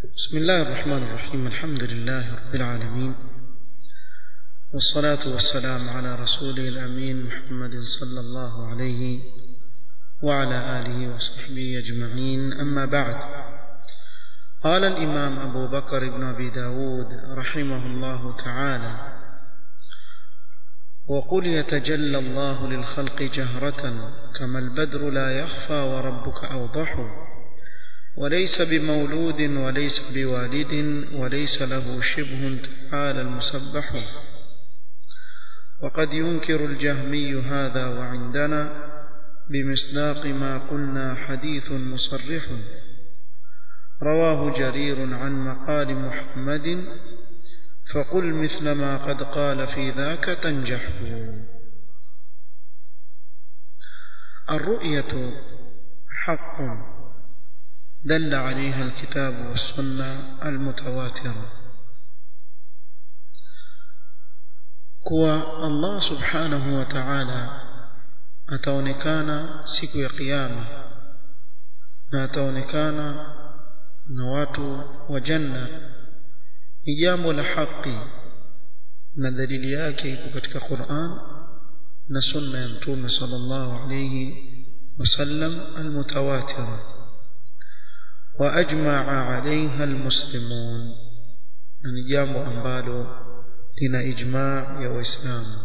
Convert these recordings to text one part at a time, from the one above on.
بسم الله الرحمن الرحيم الحمد لله رب العالمين والصلاة والسلام على رسوله الأمين محمد صلى الله عليه وعلى آله وصحبه أجمعين أما بعد قال الإمام أبو بكر بن أبي داود رحمه الله تعالى وقل يتجلى الله للخلق جهرة كما البدر لا يخفى وربك أوضح وليس بمولود وليس بوالد وليس له شبه تعالى المسبح وقد ينكر الجهمي هذا وعندنا بمصداق ما قلنا حديث مصرح رواه جرير عن مقال محمد فقل مثل ما قد قال في ذاك تنجح الرؤية حق دل عليها الكتاب والسنة المتواترة kuwa Allah subhanahu wa ta'ala ataonekana siku ya kiyama na ataonekana na watu wa janna ni jambo la haki na dalili yake iko katika Qur'an na sunna ya mtume sallallahu alayhi wasallam almutawatira wa ajma'a 'alayha almuslimun ni jambo ambalo lina ijma' ya waislamu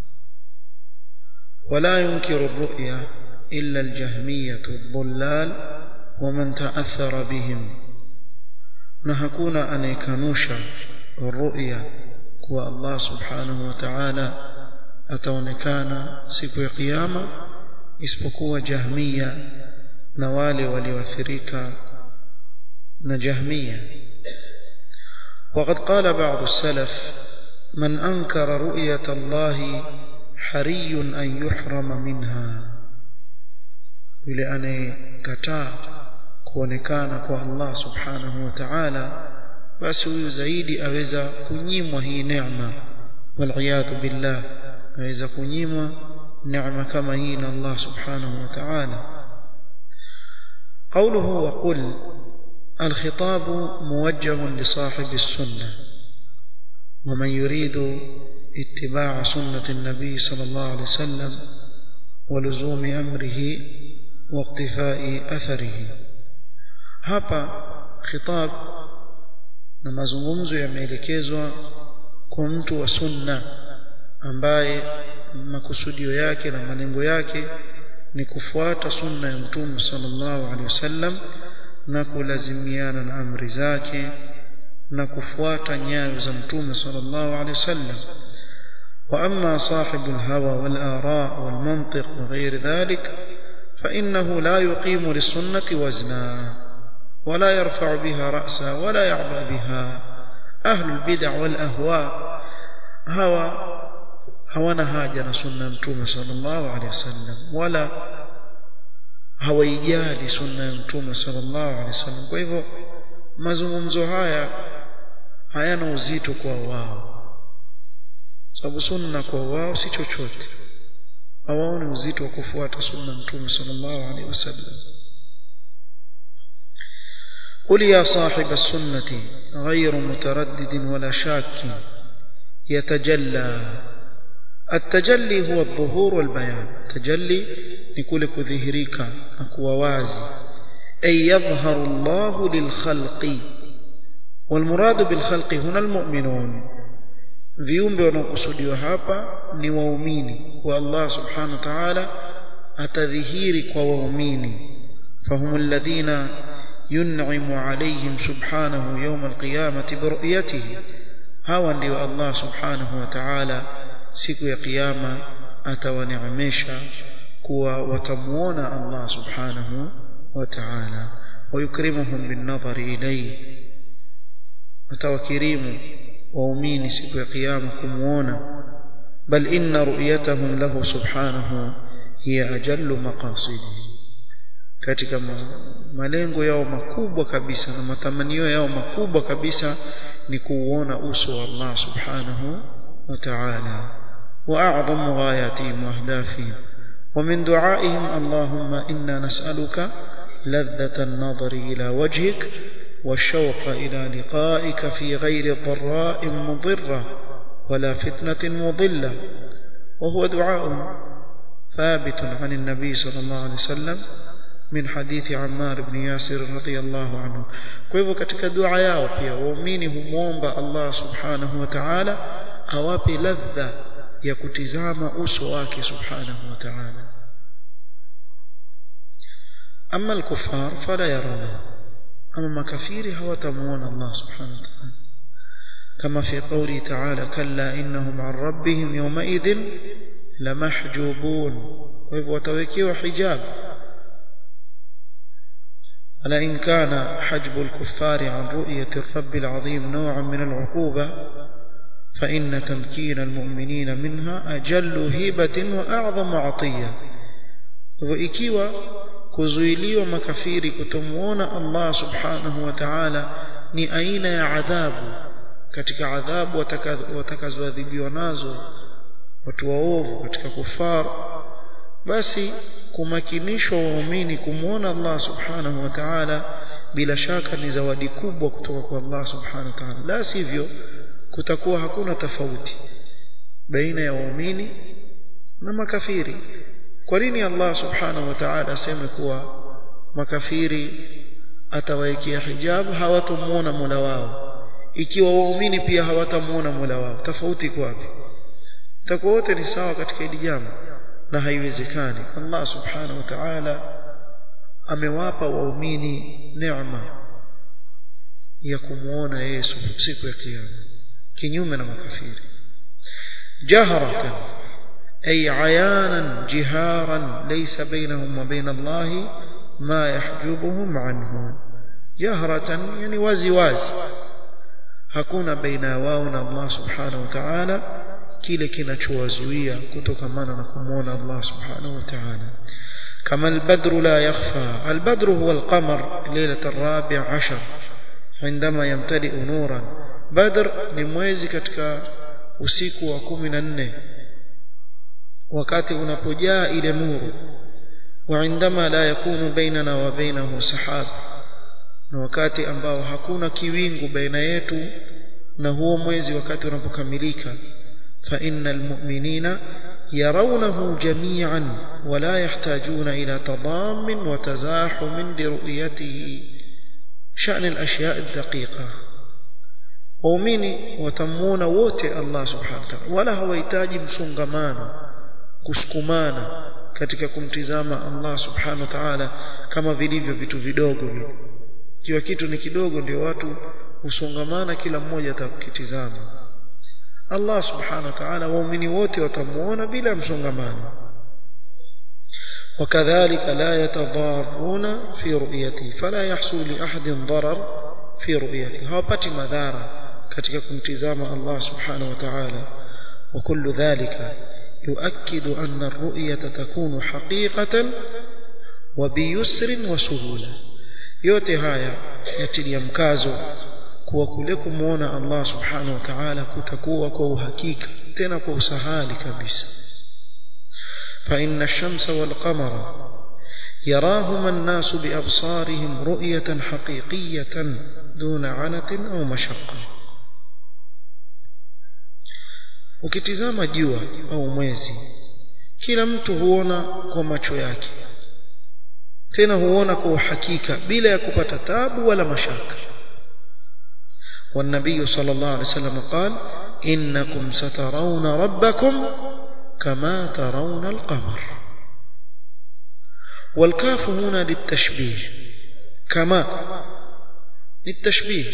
ولا ينكر الرؤيا إلا الجهمية الضلال ومن تأثر بهم نهكون أن يكنوش الرؤيا كو الله سبحانه وتعالى أتونكان سكو قيامة اسبقوا جهمية نوالي وليوثريك نجهمية وقد قال بعض السلف من أنكر رؤية الله حري أن يحرم منها yule anayekataa kuonekana kwa Allah subhanahu wa ta'ala basi huyu zaidi aweza kunyimwa hii neema waliyadhu billah aweza kunyimwa neema kama hii na Allah subhanahu wa ta'ala قوله وقل الخطاب موجه لصاحب السنة ومن يريد اتباع سنة النبي صلى الله عليه وسلم ولزوم أمره واقتفاء أثره hapa khitab na mazungumzo yameelekezwa kwa mtu wa sunna ambaye makusudio yake na malengo yake ni kufuata sunna ya mtume sallallahu alaihi wasallam na kulazimiana na amri zake na kufuata nyayo za mtume sallallahu alaihi wasallam وأما صاحب الهوى والآراء والمنطق وغير ذلك فإنه لا يقيم للسنة وزنا ولا يرفع بها رأسا ولا يعبأ بها أهل البدع والأهواء هوى هوانا هاجنا سنة متومة صلى الله عليه وسلم ولا hawaijali sunna ya mtume sallallahu alaihi wasallam kwa hivyo mazungumzo haya hayana uzito kwa wao sababu sunna kwa wao si chochote hawaoni uzito wa kufuata sunna mtume sallallahu alaihi wasallam قل يا صاحب السنة غير متردد ولا شاك يتجلى التجلي هو الظهور والبيان تجلي نقول كذهريك أكوى وازي أي يظهر الله للخلق والمراد بالخلق هنا المؤمنون viumbe wanaokusudiwa hapa ni waumini wa Allah subhanahu wa ta'ala atadhihiri kwa waumini fahum alladhina yun'imu alayhim subhanahu yawm alqiyamati biruyatihi hawa ndio Allah subhanahu wa ta'ala siku ya kiyama atawaneemesha kuwa watamuona Allah subhanahu wa ta'ala ويكرمهم بالنظر إليه atawakirimu waumini siku ya kiyama kumuona bal inna ru'yatahum lahu subhanahu hiya ajallu maqasidi katika malengo yao makubwa kabisa na matamanio yao makubwa kabisa ni kuuona uso wa Allah subhanahu wa ta'ala wa a'zamu ghayatihim wa ahdafihim wa min du'aihim allahumma inna nas'aluka ladhata an-nadhari ila wajhik والشوق إلى لقائك في غير ضراء مضرة ولا فتنة مضلة وهو دعاء ثابت عن النبي صلى الله عليه وسلم من حديث عمار بن ياسر رضي الله عنه kwa hivyo katika dua yao pia waumini humwomba Allah subhanahu wa ta'ala awape ladha ya kutizama uso wake subhanahu wa ta'ala ama al-kuffar fala yarawna ama makafiri hawatamuona Allah subhanahu wa ta'ala kama fi qawli ta'ala kalla innahum 'an rabbihim yawma'idhin lamahjubun kwa hivyo watawekewa hijab ولئن كان حجب الكفار عن رؤية الرب العظيم نوعا من العقوبة فإن تمكين المؤمنين منها أجل هبة وأعظم عطية وإكيوا kuzuiliwa makafiri kutomuona Allah subhanahu wa ta'ala ni aina ya adhabu katika adhabu watakazoadhibiwa nazo watu waovu katika kufar basi kumakinishwa waumini kumwona Allah subhanahu wa ta'ala bila shaka ni zawadi kubwa kutoka kwa Allah subhanahu wa ta'ala la sivyo kutakuwa hakuna tofauti baina ya waumini na makafiri kwa nini Allah subhanahu wa ta'ala aseme kuwa makafiri atawaekea hijab hawatamuona Mola wao ikiwa waumini pia hawatamuona Mola wao tofauti kwapi takuwa wote ni sawa katika hili jambo na haiwezekani Allah subhanahu wa ta'ala amewapa waumini neema ya kumuona Yesu siku ya kiyama kinyume na makafiri jaharatan ay ayanan jiharan laysa bainahum wa bain Allah ma yahjubuhum anhu jaharatan yani wazi wazi hakuna baina wao na Allah subhanahu wa ta'ala kile kinachowazuia kutokamana na kumwona Allah subhanahu wa ta'ala kama albadru la yakhfa albadru huwa alqamar ليله الرابع عشر عندما يمتلئ نورا بدر ni mwezi katika usiku wa 14 wakati unapojaa ile nuru وعندما لا يكون بيننا وبينه سحاب na wakati ambao hakuna kiwingu baina yetu na huo mwezi wakati unapokamilika فإن المؤمنين يرونه جميعا ولا يحتاجون إلى تضام وتزاحم لرؤيته شأن الأشياء الدقيقة waumini watamuona wote Allah subhanahu wa ta'ala wala hawahitaji msongamano kusukumana katika kumtizama Allah subhanahu wa ta'ala kama vilivyo vitu vidogo vile kiwa kitu ni kidogo ndio watu husongamana kila mmoja atakitizama Allah subhanahu wa ta'ala waumini wote watamuona bila msongamano وكذلك لا يتضارون في رؤيته فلا يحصل لأحد ضرر في رؤيته hawapati madhara katika kumtizama Allah subhanahu wa ta'ala وكل ذلك يؤكد أن الرؤية تكون حقيقة وبيسر وسهولة yote haya yatilia mkazo kuwa kule kumuona Allah subhanahu wa ta'ala kutakuwa kwa uhakika tena kwa usahali kabisa فإن الشمس والقمر يراهما الناس بأبصارهم رؤية حقيقية دون عنة أو مشقة ukitizama jua au mwezi kila mtu huona kwa macho yake tena huona kwa uhakika bila ya kupata tabu wala mashaka والنبي صلى الله عليه وسلم قال إنكم سترون ربكم كما ترون القمر والكاف هنا للتشبيه كما للتشبيه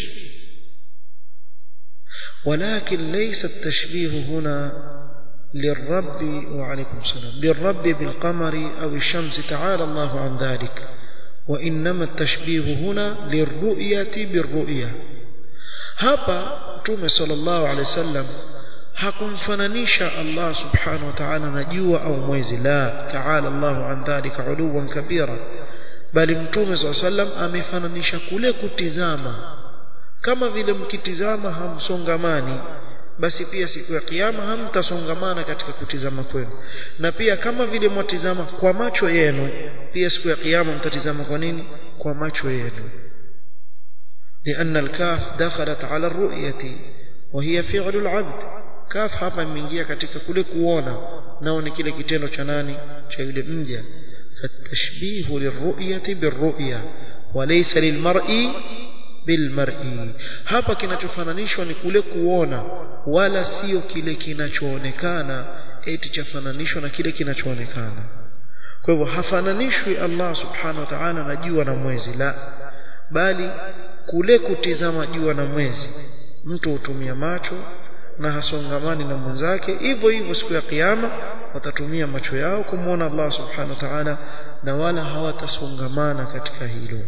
ولكن ليس التشبيه هنا للرب وعليكم السلام للرب بالقمر أو الشمس تعالى الله عن ذلك وإنما التشبيه هنا للرؤية بالرؤية hapa mtume sallallahu alaihi wasallam hakumfananisha Allah subhanahu wa ta'ala na jua au mwezi la ta'ala Allahu an dhalika uluwan kabira bali mtume sallallahu alaihi wasallam amefananisha kule kutizama kama vile mkitizama hamsongamani basi pia siku ya kiyama hamtasongamana katika kutizama kwenu na pia kama vile mwatizama kwa macho yenu pia siku ya kiyama mtatizama kwa nini kwa macho yenu لأن الكاف دخلت على الرؤية وهي فعل العبد كاف hapa imeingia katika kule kuona nao ni kile kitendo cha nani cha yule mja فالتشبيه للرؤية بالرؤية وليس للمرء بالمرء hapa kinachofananishwa ni kule kuona wala sio kile kinachoonekana eti chafananishwa na kile kinachoonekana kwa hivyo hafananishwi Allah subhanahu wa ta'ala na jua na mwezi la bali kule kutizama jua na mwezi mtu hutumia macho na hasongamani na mwenzake hivyo hivyo siku ya kiyama watatumia macho yao kumwona Allah subhanahu wa ta'ala na wala hawatasongamana katika hilo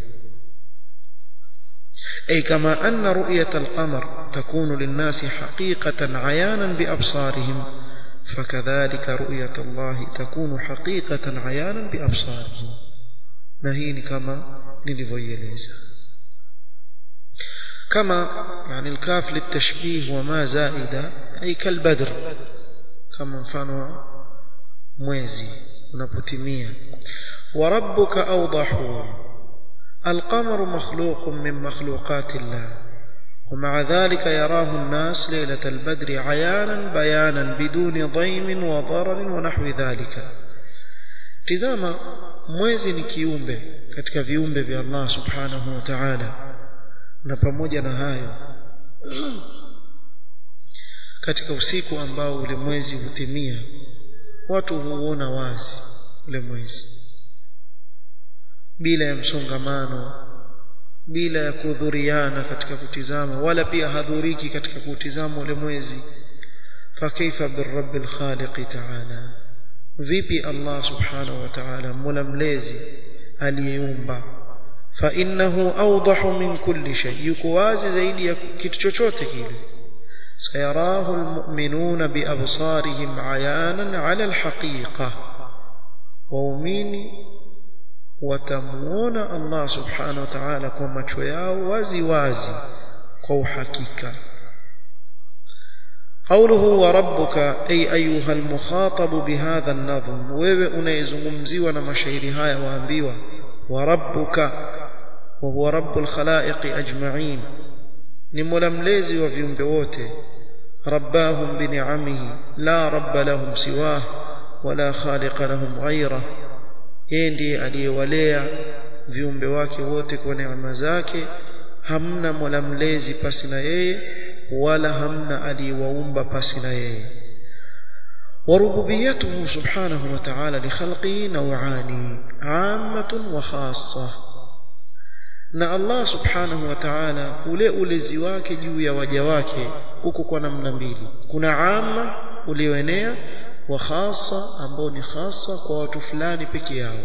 أي كما أن رؤية القمر تكون للناس حقيقة عيانا بأبصارهم فكذلك رؤية الله تكون حقيقة عيانا بأبصارهم نهين كما نلفيليزا كما يعني الكاف للتشبيه وما زائدة أي كالبدر كما مفانوا mwezi unapotimia وربك أوضح القمر مخلوق من مخلوقات الله ومع ذلك يراه الناس ليلة البدر عيانا بيانا بدون ضيم وضرر ونحو ذلك tizama mwezi ni kiumbe katika viumbe vya Allah subhanahu wa ta'ala na pamoja na hayo katika usiku ambao ule mwezi hutimia watu huona wazi ule mwezi bila ya msongamano bila ya kudhuriana katika kutizama wala pia hadhuriki katika kutizama ule mwezi fakaifa birabbil khaliq ta'ala vipi Allah subhanahu wa ta'ala mola mlezi aliyeumba fa innahu awdahu min kulli shay yuko wazi zaidi ya kitu chochote kile sayarahu almu'minuna biabsarihim ayanan ala alhaqiqa waumini watamuona Allah subhanahu wa ta'ala kwa macho yao wazi wazi kwa uhakika قوله وربك أي أيها المخاطب بهذا النظم wewe unayezungumziwa na mashairi haya waambiwa وربك وهو رب الخلائق أجمعين ni mola mlezi wa viumbe wote rabbahum bini'amihi la rabba lahum siwah wala khaliqa lahum ghayrah yeye ndiye aliyewalea viumbe wake wote kwa neema zake hamna mola mlezi pasi na yeye wala hamna aliyewaumba pasi na yeye وربوبيته سبحانه وتعالى لخلقه نوعان عامة وخاصة na Allah subhanahu wa ta'ala ule ulezi wake juu ya waja wake huko kwa namna mbili kuna amma ulioenea wa khasa ambao ni khasa kwa watu fulani peke yao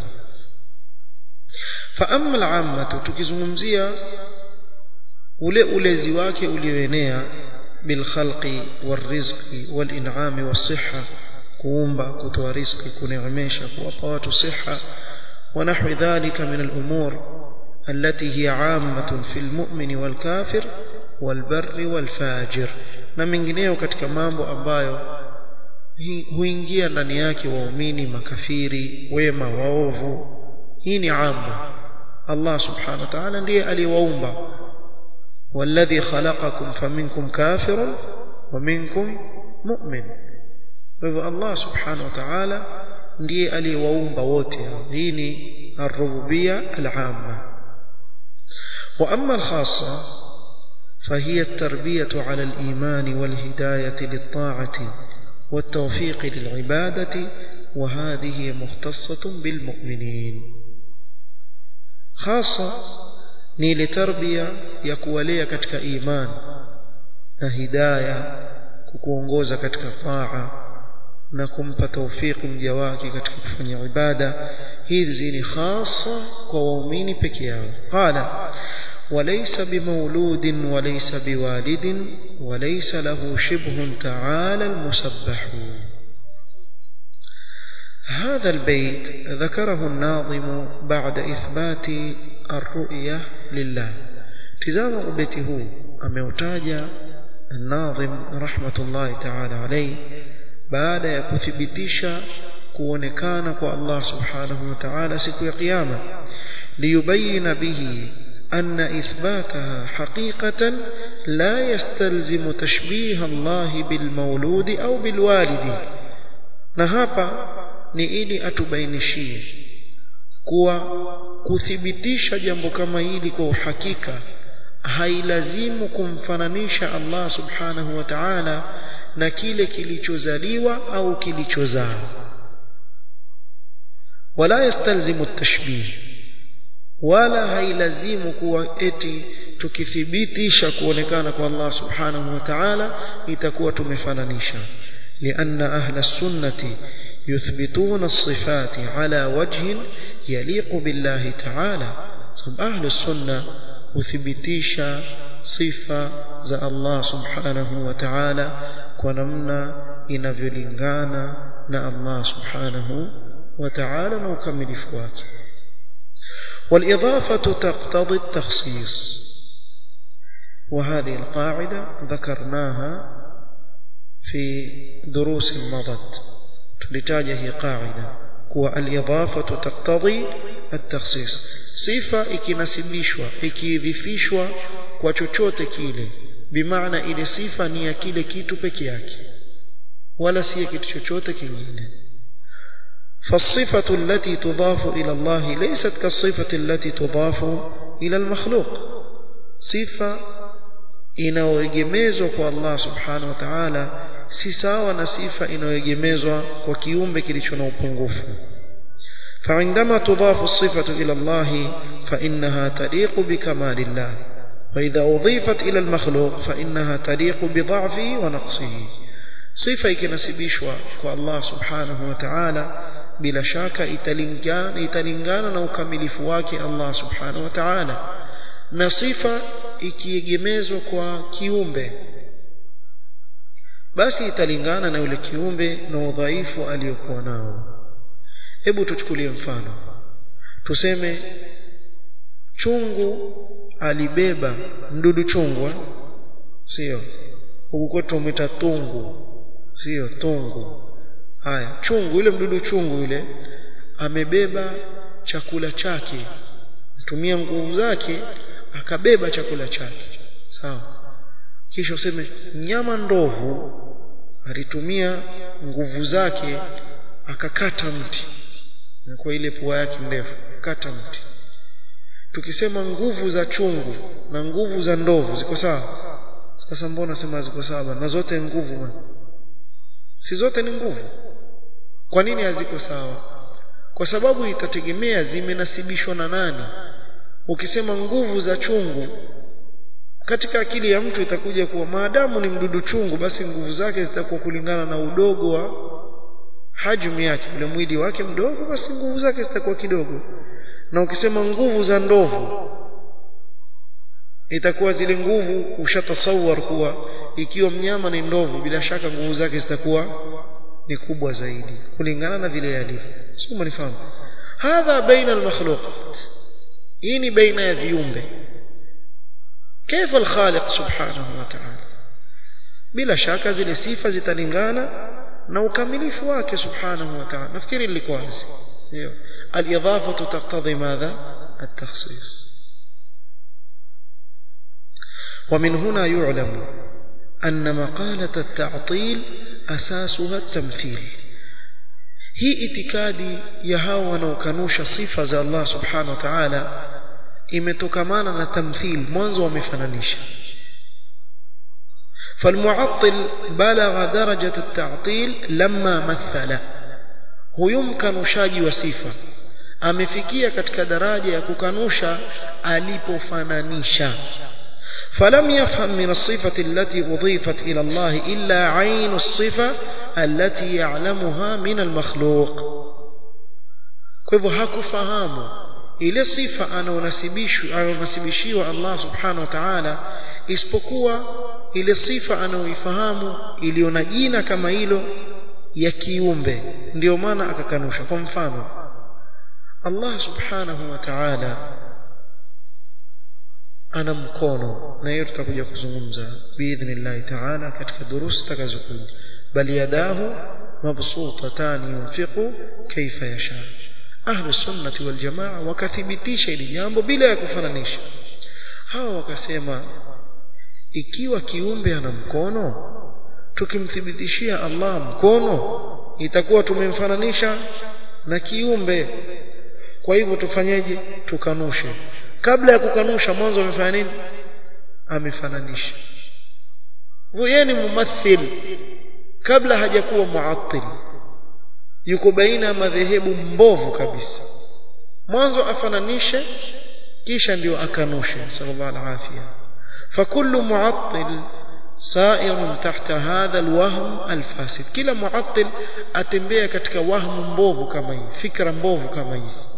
fa amma al-amma tukizungumzia ule ulezi wake ulioenea bil khalqi wal rizqi wal in'ami was sihha kuumba kutoa riziki kuneemesha kuwapa watu siha wa nahwi dhalika min al-umur التي هي عامة في المؤمن والكافر والبر والفاجر na mengineyo katika mambo ambayo huingia ndani yake waumini makafiri wema waovu hii ni amma Allah subhanahu wa ta'ala ndiye aliyewaumba والذي خلقكم فمنكم كافر ومنكم مؤمن hivyo Allah subhanahu wa ta'ala ndiye aliyewaumba wote hii ni الربوبيه العامه وأما الخاصة فهي التربية على الإيمان والهداية للطاعة والتوفيق للعبادة وهذه مختصة بالمؤمنين خاصة نيل تربية يكوالية كتك إيمان هداية kukuongoza katika taa na kumpa taufiki mja wake katika kufanya ibada hizi ni hasa kwa waumini peke yao qala وليس بمولود وليس بوالد وليس له شبه تعالى المسبح هذا البيت ذكره الناظم بعد إثبات الرؤية لله تزام بيته أموتاج الناظم رحمة الله تعالى عليه بعد يكثبتش kuonekana kwa Allah subhanahu wa ta'ala siku ya kiyama liyubayina bihi أن إثباتها حقيقة لا يستلزم تشبيه الله بالمولود أو بالوالد نهابا ni ili atubainishie kuwa kuthibitisha jambo kama hili kwa uhakika hailazimu kumfananisha Allah subhanahu wa ta'ala na kile kilichozaliwa au kilichozaa wala yastalzimu at-tashbih wala hailazimu kuwa eti tukithibitisha kuonekana kwa Allah subhanahu wa ta'ala itakuwa tumefananisha لأن أهل السنة يثبتون الصفات على وجه يليق بالله تعالى صب أهل السنة uthibitisha sifa za Allah subhanahu wa ta'ala kwa namna inavyolingana na Allah subhanahu wa ta'ala na ukamilifu wake والإضافة تقتضي التخصيص وهذه القاعدة ذكرناها في دروس مضت تلتاجه قاعدة هو الإضافة تقتضي التخصيص sifa ikinasibishwa ikiidhifishwa kwa chochote kile bimaana ile sifa ni ya kile kitu peke yake wala si ya kitu chochote kingine فالصفة التي تضاف إلى الله ليست كالصفة التي تضاف إلى المخلوق صفة inayoegemezwa kwa Allah subhanahu wa ta'ala si sawa na sifa inayoegemezwa kwa kiumbe kilicho na upungufu فعندما تضاف الصفة إلى الله فإنها تليق بكمال الله فإذا أضيفت إلى المخلوق فإنها تليق بضعفه ونقصه صفة ikinasibishwa kwa Allah subhanahu wa ta'ala bila shaka italingana italingana na ukamilifu wake Allah subhanahu wa ta'ala na sifa ikiegemezwa kwa kiumbe basi italingana na yule kiumbe na udhaifu aliyokuwa nao hebu tuchukulie mfano tuseme chungu alibeba mdudu chungwa sio huku kwetu tumeta tungu sio tungu haya chungu yule mdudu chungu yule amebeba chakula chake tumia nguvu zake akabeba chakula chake sawa kisha useme nyama ndovu alitumia nguvu zake akakata mti kwa ile pua yake ndefu kata mti tukisema nguvu za chungu na nguvu za ndovu ziko sawa sasa mbona sema ziko sawa na zote nguvu man. si zote ni nguvu kwa nini haziko sawa kwa sababu itategemea zimenasibishwa na nani ukisema nguvu za chungu katika akili ya mtu itakuja kuwa maadamu ni mdudu chungu basi nguvu zake zitakuwa kulingana na udogo wa hajmu yake ule mwili wake mdogo basi nguvu zake zitakuwa kidogo na ukisema nguvu za ndovu itakuwa zile nguvu ushatasawar kuwa ikiwa mnyama ni ndovu bila shaka nguvu zake zitakuwa ni kubwa zaidi kulingana na vile yalivyo sio mnifahamu hadha baina almakhluqat hii ni baina ya viumbe كيف الخالق سبحانه وتعالى bila shaka zile sifa zitalingana na ukamilifu wake subhanahu wa ta'ala nafikiri lilikuwa wazi ndio al-idafatu taqtadhi madha at-takhsis ومن هنا يعلم أن مقالة التعطيل أساسها التمثيل هي itikadi ya hao wanaokanusha sifa za Allah subhanahu wa ta'ala imetokamana na tamthil mwanzo wamefananisha فالمعطل بلغ درجة التعطيل لما مثل huyu mkanushaji wa sifa amefikia katika daraja ya kukanusha alipofananisha فلم يفهم من الصفة التي أضيفت إلى الله إلا عين الصفة التي يعلمها من المخلوق كيف hakufahamu ile sifa anaonasibishiwa Allah subhanahu wa ta'ala isipokuwa ile sifa anaoifahamu iliyo na jina kama hilo ya kiumbe ndio maana akakanusha kwa mfano Allah subhanahu wa ta'ala ana mkono na hiyo tutakuja kuzungumza biidhnillah ta'ala katika durusi takazokuja bali yadahu mabsutatan yunfiqu kaifa yasha ahlu sunnati wal jamaa wakathibitisha ili jambo bila ya kufananisha hawa wakasema ikiwa kiumbe ana mkono tukimthibitishia Allah mkono itakuwa tumemfananisha na kiumbe kwa hivyo tufanyeje tukanushe kabla ya kukanusha mwanzo amefanya nini amefananisha yeye ni mumathil kabla hajakuwa muattil yuko baina ya madhehebu mbovu kabisa mwanzo afananishe kisha ndio akanushe sallallahu alaihi afia fakullu muattil سائر تحت هذا الوهم الفاسد kila muattil atembea katika wahmu mbovu kama hii fikra mbovu kama hizi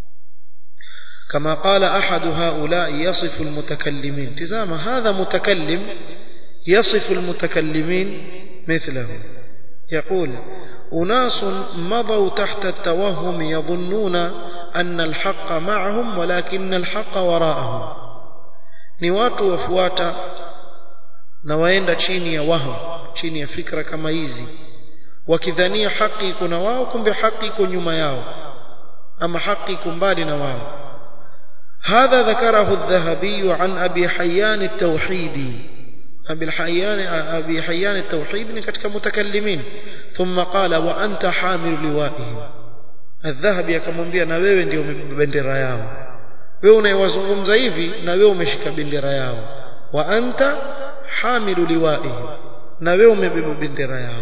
كما قال أحد هؤلاء يصف المتكلمين تزام هذا متكلم يصف المتكلمين مثله يقول أناس مضوا تحت التوهم يظنون أن الحق معهم ولكن الحق وراءهم ni watu wafuata na waenda chini ya waham chini ya fikra kama hizi wakidhania haki iko na wao kumbe haki iko nyuma yao ama haki iko mbali na wao هذا ذكره الذهبي عن أبي حيان التوحيدي أبي حيان أبي حيان التوحيد من كتك متكلمين ثم قال وأنت حامل لوائهم الذهبي akamwambia na wewe ndio bendera yao wewe unayewazungumza hivi na wewe umeshika bendera yao wa anta hamilu liwaihim na wewe umebeba bendera yao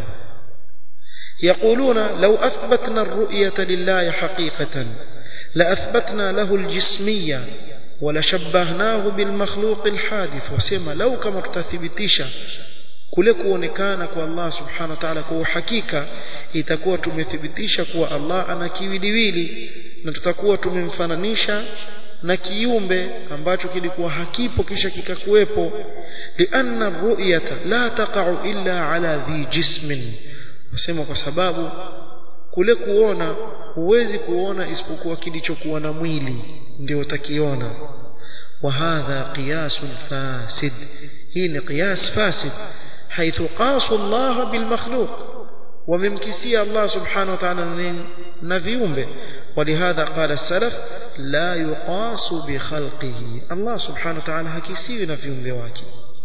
يقولون لو أثبتنا الرؤية لله حقيقة لأثبتنا له الجسمية ولشبهناه بالمخلوق الحادث وسما لو كما تتثبتisha kule kuonekana kwa Allah subhanahu wa ta'ala kwa uhakika itakuwa tumethibitisha kuwa Allah ana kiwiliwili na tutakuwa tumemfananisha na kiumbe ambacho kilikuwa hakipo kisha kikakuwepo lianna ru'yata la taqa'u illa ala dhi jismin wasema kwa sababu kule kuona huwezi kuona isipokuwa kilichokuwa na mwili ndio utakiona wa hadha qiyasun fasid hii ni qiyas fasid حيث قاسوا الله بالمخلوق وممكسي الله سبحانه وتعالى نفيهم به ولهذا قال السلف لا يقاس بخلقه الله سبحانه وتعالى هكسي نفيهم بواكي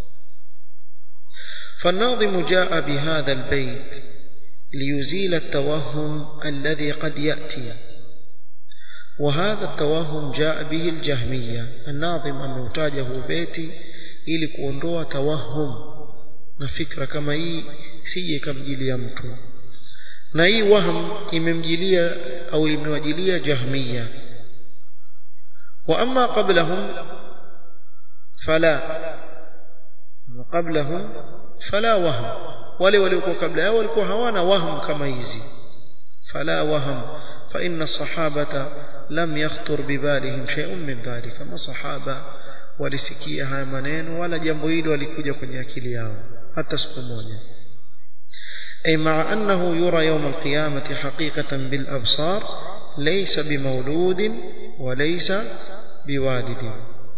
فالناظم جاء بهذا البيت ليزيل التوهم الذي قد يأتي وهذا التوهم جاء به الجهمية الناظم أموتاجه بيتي ili kuondoa tawahum na fikra kama hii sije kamjilia mtu na hii waham imemjilia au imewajilia jahmiya wa amma qablahum fala wa qablahum fala waham wale waliokuwa kabla yao walikuwa hawana waham kama hizi fala waham fa inna sahabata lam yakhtur bibalihim shay'un min dhalika masahaba walisikia haya maneno wala jambo hilo walikuja kwenye akili yao hata siku moja أي مع أنه يرى يوم القيامة حقيقة بالأبصار ليس بمولود وليس بوالد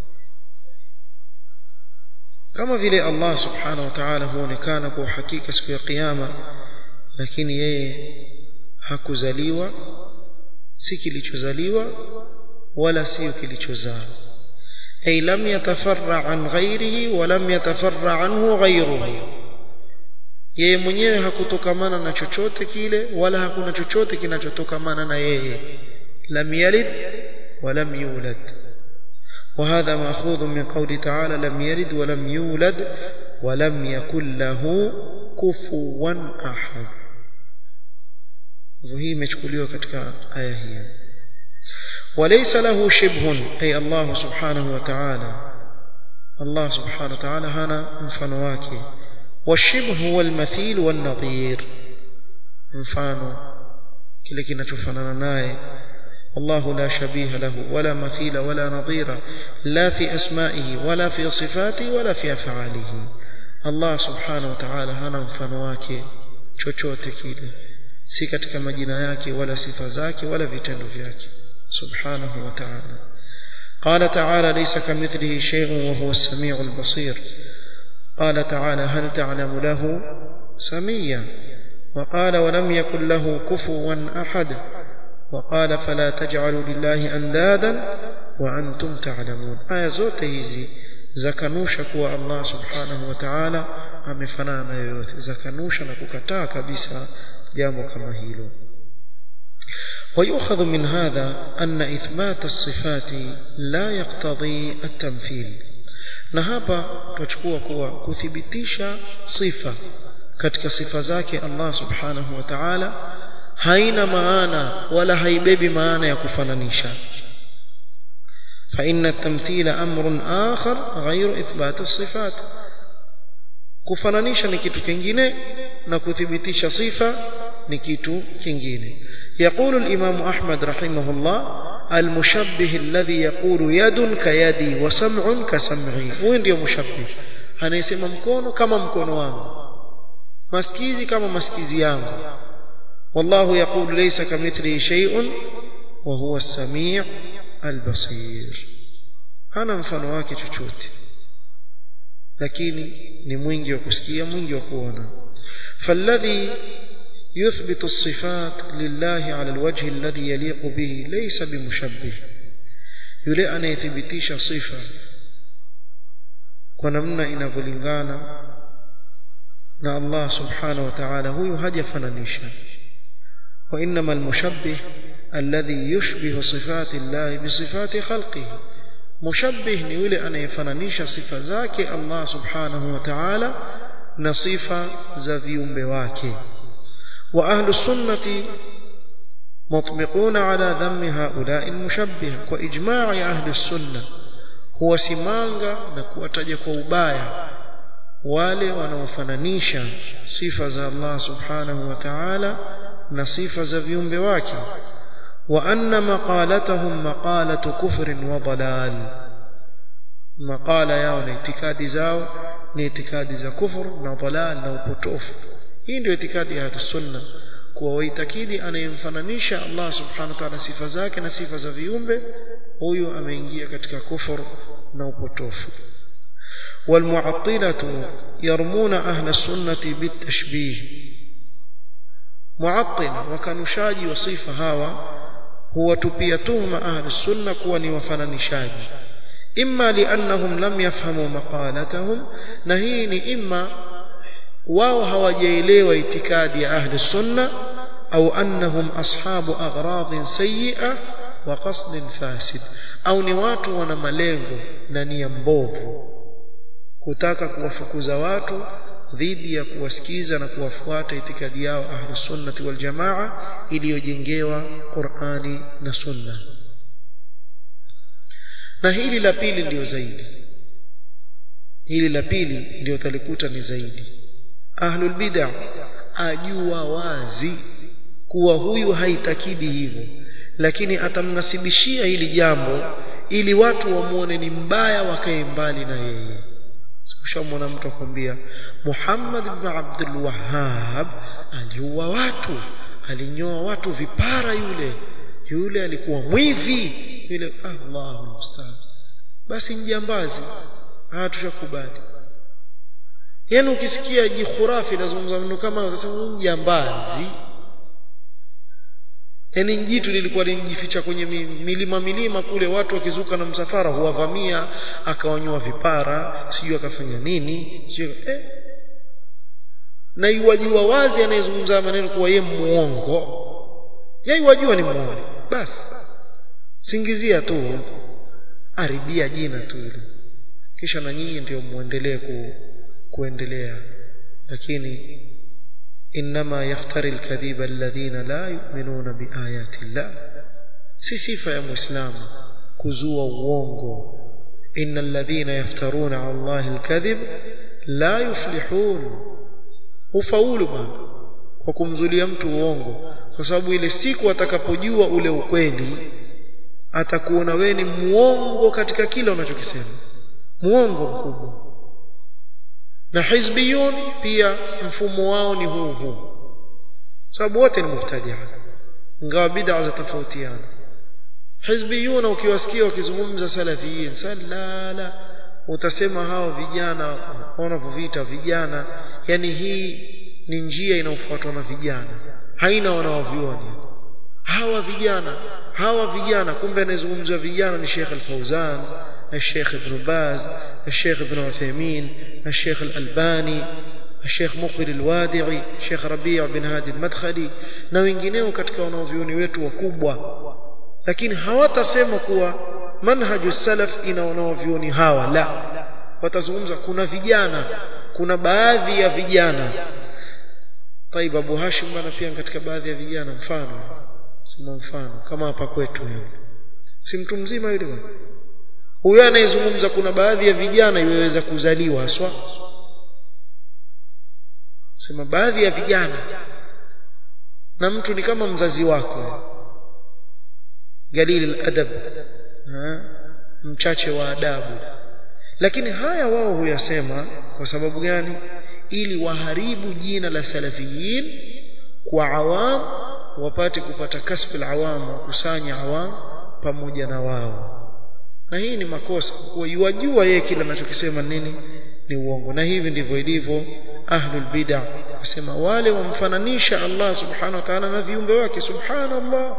كما vile Allah subhanahu wa ta'ala huonekana kwa hakika siku ya kiyama lakini yeye hakuzaliwa si kilichozaliwa wala sio kilichozaa ay lam yatafarra an ghairihi wa lam yatafarra anhu ghairuhu yeye mwenyewe hakutokamana na chochote kile wala hakuna chochote kinachotokamana na yeye lam yalid wa lam yulad وهذا مأخوذ من قول تعالى لم يلد ولم يولد ولم يكن له كفوا أحد وهي imechukuliwa katika aya hii وليس له شبه أي الله سبحانه وتعالى الله سبحانه وتعالى هنا mfano wake والشبه هو المثيل والنظير mfano kile kinachofanana naye والله لا شبيه له ولا مثيل ولا نظير لا في أسمائه ولا في صفاته ولا في أفعاله الله سبحانه وتعالى hana mfano wake chochote kile si katika majina yake wala sifa zake wala vitendo vyake سبحانه وتعالى قال تعالى ليس كمثله شيء وهو السميع البصير قال تعالى هل تعلم له سميا وقال ولم يكن له كفوا أحد وقال فلا تجعلوا لله أندادا وأنتم تعلمون آية زوت هذه zakanusha kuwa Allah subhanahu wa ta'ala amefanana na yoyote zakanusha na kukataa kabisa jambo kama hilo ويؤخذ من هذا أن إثبات الصفات لا يقتضي التمثيل na hapa tutachukua kuwa kuthibitisha sifa katika sifa zake Allah subhanahu wa ta'ala haina maana wala haibebi maana ya kufananisha فإن التمثيل أمر آخر غير إثبات الصفات kufananisha ni kitu kingine na kuthibitisha sifa ni kitu kingine يقول الإمام أحمد رحمه الله المشبه الذي يقول يد كيدي وسمع كسمعي huyu ndio mushabbih anayesema mkono kama mkono wangu masikizi kama masikizi yangu والله يقول ليس كمثله شيء وهو السميع البصير hana mfano wake chochote lakini ni mwingi wa kusikia mwingi wa kuona فالذي يثبت الصفات لله على الوجه الذي يليق به ليس بمشبه yule anayethibitisha sifa kwa namna inavyolingana na Allah subhanahu wa ta'ala huyu hajafananisha wa inma almushabbih alladhi yushbihu sifati Allah bisifati khalqihi mushabbih ni yule anayefananisha sifa zake Allah subhanahu wa ta'ala na sifa za viumbe wake وأهل السنة مطبقون على ذم هؤلاء المشبهة وإجماع أهل السنة هو سمانغا نكواتج كوبايا wale wanaofananisha sifa za Allah subhanahu wa ta'ala na sifa za viumbe wake wa anna maqalatahum maqalatu kufrin wa dalal maqala yao na itikadi zao ni itikadi za kufur na dalal na upotofu hii ndio itikadi ya sunna kuwa waitakidi anayemfananisha Allah subhanahu wa ta'ala sifa zake na sifa za viumbe huyu ameingia katika kufur na upotofu والمعطلة يرمون أهل السنة بالتشبيه معطل وكانشاجي وصيفة هاوى هو تبيتهم أهل السنة كوني وفننشاجي إما لأنهم لم يفهموا مقالتهم نهيني إما wao hawajaelewa itikadi ya ahli sunna au annahum ashabu agradhin sayyi'a wa qasdin fasid au ni watu wana malengo na nia mbovu kutaka kuwafukuza watu dhidi ya kuwasikiza na kuwafuata itikadi yao ahli sunnati wal jamaa iliyojengewa Qur'ani na Sunna na hili la pili ndio zaidi hili la pili ndio talikuta ni zaidi ahlul bid'ah ajua wazi kuwa huyu haitakidi hivyo lakini atamnasibishia hili jambo ili watu wamuone ni mbaya wakae mbali na yeye sikushamwona mtu akwambia Muhammad ibn Abdul Wahhab aliua watu alinyoa watu vipara yule yule alikuwa mwivi yule Allahu musta'an basi njambazi haya tushakubali yani ukisikia jikhurafi lazungumza maneno kama unasema jambazi yani jitu lilikuwa linajificha kwenye milima milima kule watu wakizuka na msafara huwavamia akawanyua vipara sijui akafanya nini sijui eh na iwajua wazi anayezungumza maneno kuwa yeye muongo yeye wajua ni muongo basi singizia tu aribia jina tu ile kisha na nyinyi ndio muendelee ku, kuendelea lakini انما يفتري الكذب الذين لا يؤمنون بآيات الله si sifa ya muislamu kuzua uongo ان الذين يفترون على الله الكذب لا يفلحون ufaulu bwana kwa kumzulia mtu uongo kwa sababu ile siku atakapojua ule ukweli atakuona wewe ni muongo katika kila unachokisema muongo mkubwa na hizbiyun pia mfumo wao ni huu huu sababu wote ni mubtadia ingawa bid'a za tofautiana hizbiyuna ukiwasikia wakizungumza salafiyin salala utasema hao vijana wanavyoviita vijana yani hii ni njia inayofuatwa na vijana haina wanaovioni hawa vijana hawa vijana kumbe anayezungumzwa vijana ni Sheikh Al-Fauzan الشيخ ابن باز الشيخ ابن عثيمين الشيخ الألباني الشيخ مقبل الوادعي الشيخ ربيع بن هادي المدخلي na wengineo katika wanaovyuoni wetu wakubwa lakini hawatasema kuwa manhaju salaf ina wanaovyuoni hawa la watazungumza kuna vijana kuna baadhi ya vijana طيب Abu Hashim bana pia katika baadhi ya vijana mfano sema mfano kama hapa kwetu hivi si mtu mzima yule bwana huyo anayezungumza kuna baadhi ya vijana iweweza kuzaliwa haswa sema baadhi ya vijana na mtu ni kama mzazi wako galil adab mchache wa adabu lakini haya wao huyasema kwa sababu gani ili waharibu jina la salafiyin kwa awam wapate kupata kasbi awam wakusanya awam pamoja na wao na hii ni makosa kwa yajua yeye kile anachokisema nini ni uongo na hivi ndivyo ilivyo ahlul bid'ah kusema wale wamfananisha Allah subhanahu wa ta'ala na viumbe wake subhanallah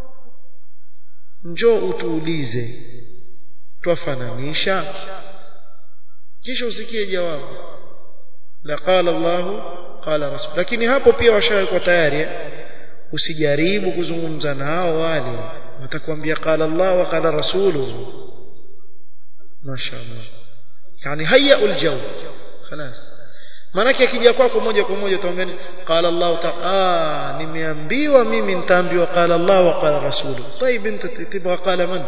njoo utuulize twafananisha kisha usikie jawabu la qala Allah qala rasul lakini hapo pia washawekwa tayari usijaribu kuzungumza nao wale watakwambia qala Allah wa qala rasuluhu mashaallah yani hayya aljaw خلاص manake akija kwako moja kwa moja utaambia qala Allah ta'ala nimeambiwa mimi nitaambiwa qala Allah wa qala rasuluhu طيب انت تبغى قال من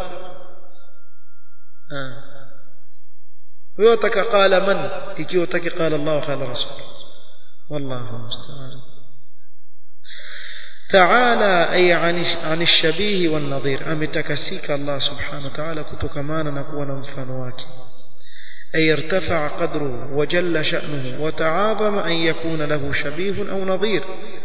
ah wewe utaka qala man ikiwa utaki qala Allah wa qala rasul wallahu musta'an تعالى أي عن عن الشبيه والنظير أمتكسيك الله سبحانه وتعالى كتكمانا نكون مفانواك أي ارتفع قدره وجل شأنه وتعاظم أن يكون له شبيه أو نظير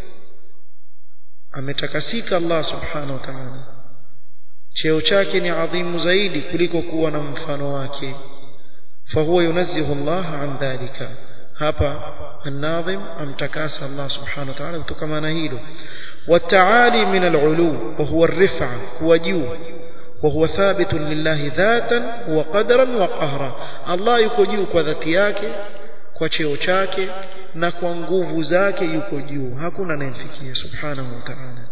أمتكسيك الله سبحانه وتعالى cheo chake ni adhimu zaidi kuliko kuwa na mfano wake fahuwa yunazzihu Allah an dhalika hapa الناظم امتكاس الله سبحانه وتعالى kutokana hilo والتعالي من العلو وهو الرفع هو جو وهو ثابت لله ذاتا وقدرا وقهرا الله yuko juu kwa dhati yake kwa cheo chake na kwa nguvu zake yuko juu hakuna anayemfikia subhanahu wa ta'ala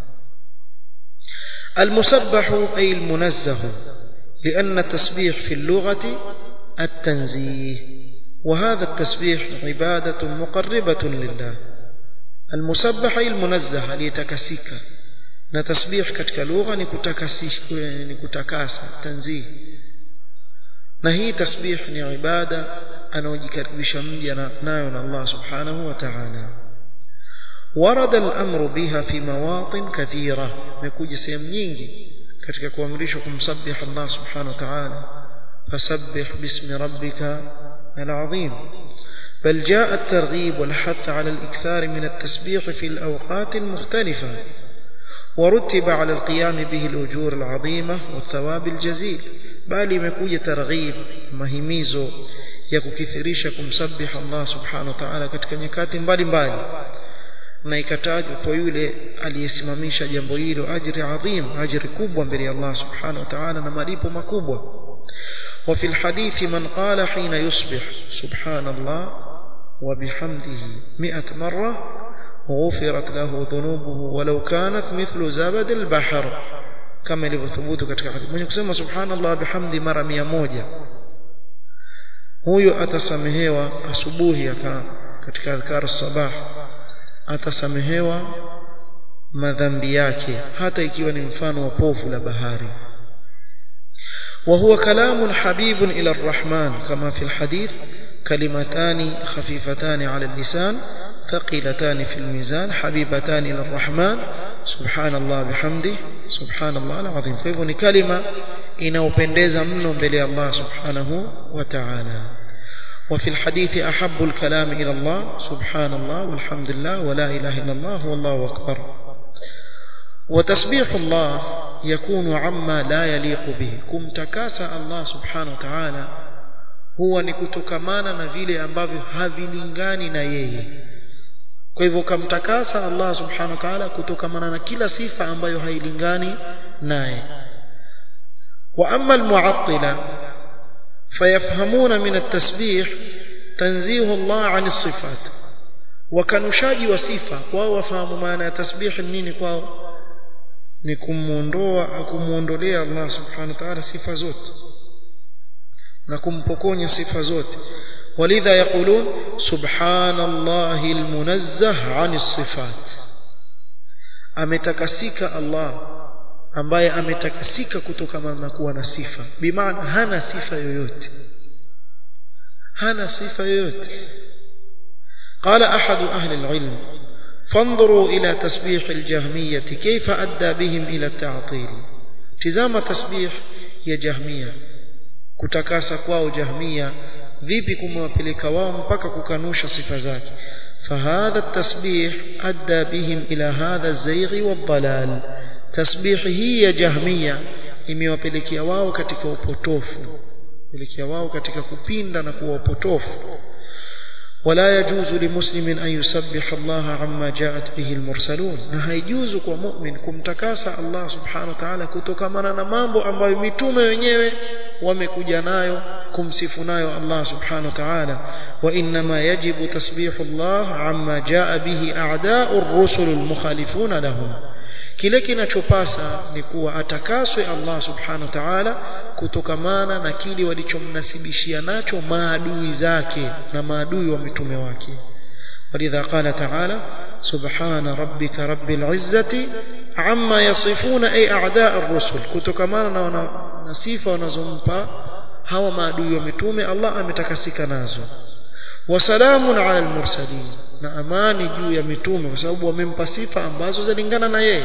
المسبح أي المنزه لأن التسبيح في اللغة التنزيه وهذا التسبيح عبادة مقربة لله المسبح أي المنزه ليتكسيك na tasbih katika lugha ni kutakasisha ni kutakasa tanzih na hii tasbih ni ibada anaojikaribisha mja nayo na Allah subhanahu wa ta'ala ورد الأمر بها في مواطن كثيرة مكوجي سيم nyingi katika kuamrishwa kumsabih Allah subhanahu wa ta'ala fasabbih bismi rabbika العظيم بل جاء الترغيب والحث على الإكثار من التسبيح في الأوقات المختلفة ورتب على القيام به الأجور العظيمة والثواب الجزيل بل يمكوية ترغيب مهميزو yakukithirisha kumsabiha Allah subhanahu wa ta'ala katika nyakati mbalimbali na ikatajwa kwa yule aliyesimamisha jambo hilo ajri adhim ajri kubwa mbele ya Allah subhanahu wa ta'ala na malipo makubwa وفي الحديث من قال حين يصبح سبحان الله وبحمده مئة مرة غفرت له ذنوبه ولو كانت مثل زبد البحر كما ilivyothubut katika hadithi mwenye kusema subhanallah bihamdi mara 100 huyo atasamehewa asubuhi aka katika adhkar sabah atasamehewa madhambi yake hata ikiwa ni mfano wa povu la bahari وهو كلام حبيب إلى الرحمن كما في الحديث كلمتان خفيفتان على اللسان ثقيلتان في الميزان حبيبتان إلى الرحمن سبحان الله بحمده سبحان الله العظيم فهو كلمة inaopendeza mno mbele ya Allah subhanahu wa ta'ala وفي الحديث أحب الكلام إلى الله سبحان الله والحمد لله ولا إله إلا الله والله أكبر وتسبيح الله يكون عما لا يليق به kumtakasa Allah subhanahu wa ta'ala huwa ni kutokamana na vile ambavyo havilingani na yeye kwa hivyo kamtakasa Allah subhanahu wa ta'ala kutokamana na kila sifa ambayo hailingani naye wa amma almu'attila fayafhamuna min at-tasbih tanzihu Allah 'an as-sifat wakanushaji wa sifa wao wafahamu maana ya tasbih nini kwao ni kumuondoa kumuondolea Allah subhanahu wa ta'ala sifa zote na kumpokonya sifa zote ولذا يقولون سبحان الله المنزه عن الصفات ametakasika Allah ambaye ametakasika kutokana na kuwa na sifa bimaana hana sifa yoyote hana sifa yoyote قال أحد أهل العلم فانظروا إلى تسبيح الجهمية كيف أدى بهم إلى التعطيل تزام تسبيح يا جهمية كتكاسا كواو جهمية vipi kumewapeleka wao mpaka kukanusha sifa zake فهذا التسبيح أدى بهم إلى هذا الزيغ والضلال تسبيح هي جهمية imewapelekea wao katika upotofu pelekea wao katika kupinda na kuwa upotofu ولا يجوز لمسلم أن يسبح الله عما جاءت به المرسلون na haijuzu kwa mu'min kumtakasa Allah subhanahu wa ta'ala kutokamana na mambo ambayo mitume wenyewe wamekuja nayo kumsifu nayo Allah subhanahu wa ta'ala wa inma yajibu tasbihu Allah amma jaa bihi a'da'u ar-rusul al-mukhalifuna lahum kile kinachopasa ni kuwa atakaswe Allah subhanahu wa ta'ala kutokamana na kile walichomnasibishia nacho maadui zake na maadui wa mitume wake ولذا قال تعالى سبحان ربك رب العزة عما يصفون أي أعداء الرسل كتكمانا نسيفة ونزمبا هوا maadui wa mitume Allah ametakasika nazo wasalamun ala almursalin na amani juu ya mitume kwa sababu wamempa sifa ambazo zalingana na yeye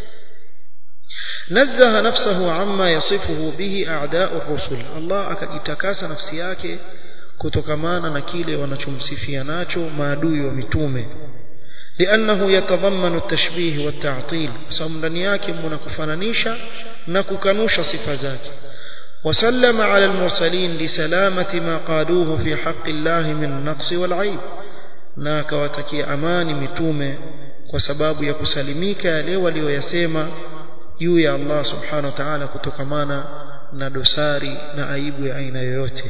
نزه نفسه عما يصفه به أعداء الرسل الله akajitakasa nafsi yake kutokamana na kile wanachomsifia nacho maadui wa mitume لأنه يتضمن التشبيه والتعطيل sababu ndani yake mna kufananisha na kukanusha sifa zake وسلم على المرسلين لسلامة ما قالوه في حق الله من النقص والعيب na akawatakia amani mitume kwa sababu ya kusalimika yale walioyasema juu ya Allah subhanahu wa ta'ala kutokamana na dosari na aibu ya aina yoyote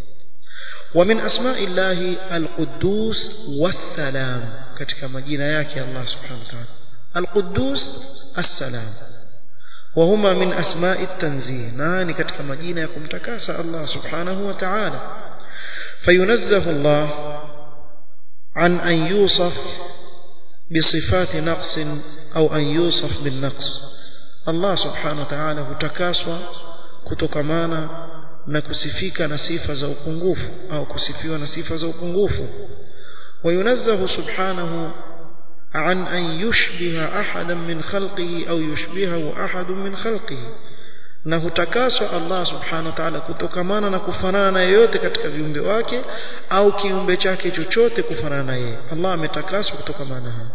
ومن أسماء الله القدوس والسلام katika majina yake Allah subhanahu wa ta'ala القدوس السلام وهما من أسماء التنزيه ناني katika majina ya kumtakasa Allah subhanahu wa ta'ala فينزه الله عن أن يوصف بصفات نقص أو أن يوصف بالنقص Allah subhanahu wa ta'ala hutakaswa kutokamana na kusifika na sifa za upungufu au kusifiwa na sifa za upungufu وينزه سبحانه عن أن يشبه أحدا من خلقه أو يشبهه أحد من خلقه na hutakaswa Allah subhanahu wa ta'ala kutokamana na kufanana na yeyote katika viumbe wake au kiumbe chake chochote kufanana na yeye Allah ametakaswa kutokamana hapo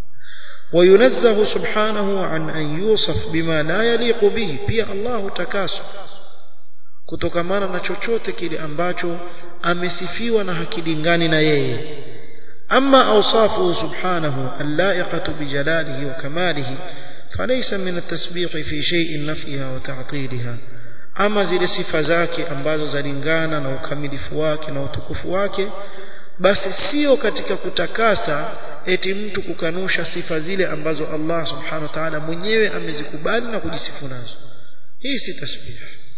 وينزه سبحانه عن أن يوصف بما لا يليق به pia Allah hutakaswa kutokamana na chochote kile ambacho amesifiwa na hakilingani na yeye أما أوصافه سبحانه اللائقة بجلاله وكماله فليس من التسبيح في شيء نفيها وتعطيلها أما zile sifa zake ambazo zalingana na ukamilifu wake na utukufu wake basi sio katika kutakasa eti mtu kukanusha sifa zile ambazo Allah subhanahu wa ta'ala mwenyewe amezikubali na kujisifu nazo hii si tasbih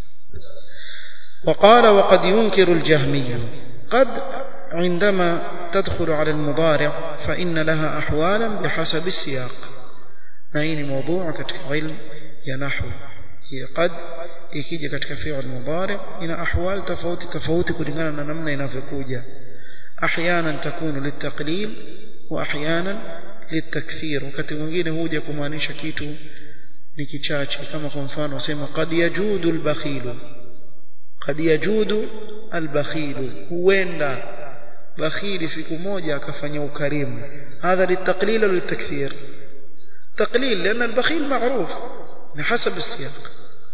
وقال وقد ينكر الجهمي قد عندما تدخل على المضارع فإن لها أحوالا بحسب السياق نعين موضوع كتك علم ينحو هي قد ikija katika fi'l mudari ina ahwal tofauti tofauti kulingana na namna inavyokuja ahyanan takunu litaqlil wa ahyanan litakthir wakati mwingine huja kumaanisha kitu ni kichache kama kwa mfano sema qad yajudu albakhilu qad yajudu albakhilu huenda bakhili siku moja akafanya ukarimu hadha litaqlil au litakthir تقليل لأن البخيل معروف بحسب السياق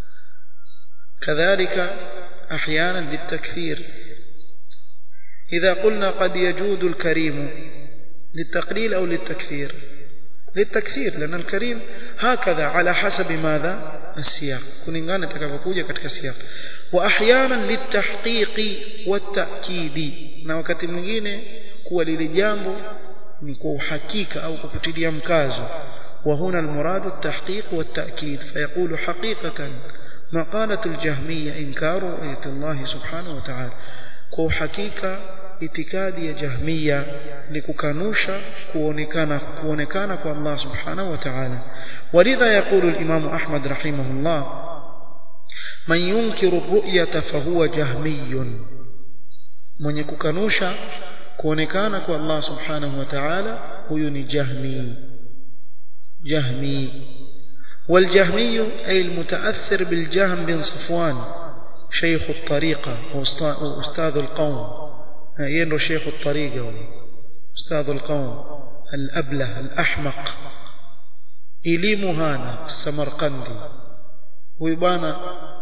كذلك أحيانا للتكثير إذا قلنا قد يجود الكريم للتقليل أو للتكثير للتكثير لأن الكريم هكذا على حسب ماذا السياق كلingana takavyokuja katika siyaq wa ahyanan litahqiqi watakidi na wakati mwingine kuwa lile jambo ni kwa uhakika au kupitilia mkazo وهنا المراد التحقيق والتأكيد فيقول حقيقة مقالة الجهمية إنكار رؤية الله سبحانه وتعالى كو حقيقة itikadi ya jahmiya ni kukanusha kuonekana kuonekana kwa Allah subhanahu wa ta'ala walidha yaqulu al-imam Ahmad rahimahullah man yunkiru ar-ru'yata fahuwa jahmiyun mwenye kukanusha kuonekana kwa Allah subhanahu wa ta'ala huyu ni jahmi jahmi والجهمي أي المتأثر بالجهم بن صفوان شيخ الطريقة وأستاذ القوم ينو شيخ الطريقة أستاذ القوم الأبله الأحمق elimu hana samarkandi huyu bwana